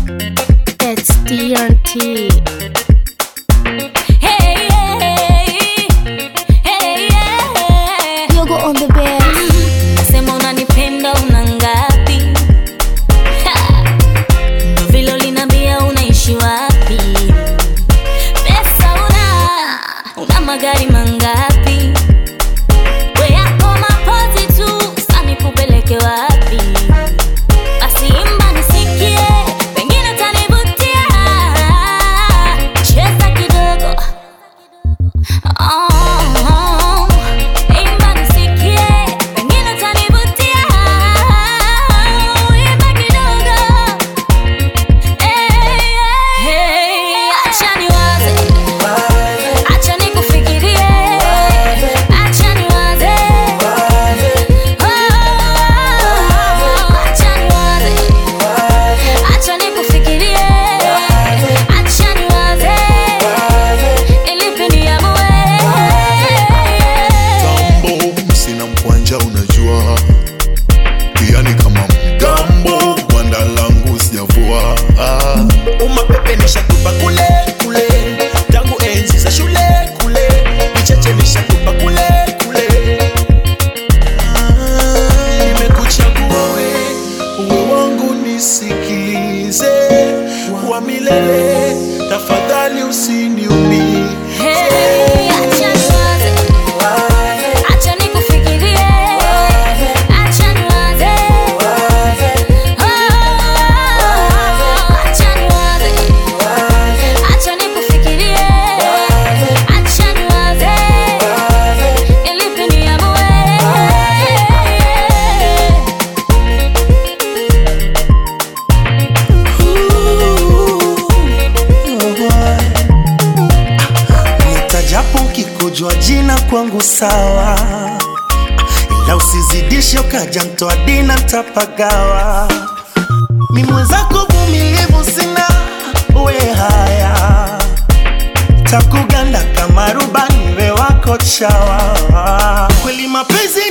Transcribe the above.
It's TNT. Hey, hey, hey, yeah. Yogo on the bass. Sema unanipenda una ngapi? Ha! Ndo vile uliniambia unaishi wapi? Pesa una, una magari mangapi? We yako mapozi tu, sasa nikupeleke wapi? Basi imba nisikie, pengine utanivutia. Cheza kidogo. Oh, imba nisikie, pengine utanivutia. Imba kidogo. Hey, hey, acha niwaze, acha nikufikirie, acha niwaze. Oh, acha niwaze, acha nikufikirie, acha niwaze. Nilipe niamue. Gambo, sina mkwanja unajua pia ni kama mgambo gwanda langu sijavua ah. umapepe nishakupa kule kule tangu enzi za shule kule vicheche nishakupa kule kule Ah, nimekuchagua we uwe wangu nisikilize wa milele tafadhali usiniumie Hey, acha niwaze, acha nikufikirie, acha niwaze. Oh, acha niwaze, acha nikufikirie, acha niwaze. Nilipe niamue. nitajapo ukikujua jina kwangu sawa ila usizidishe ukaja mtoa dina ntapagawa mi mwenzako vumilivu sina we haya takuganda kama rubani we wako chawa kweli mapenzi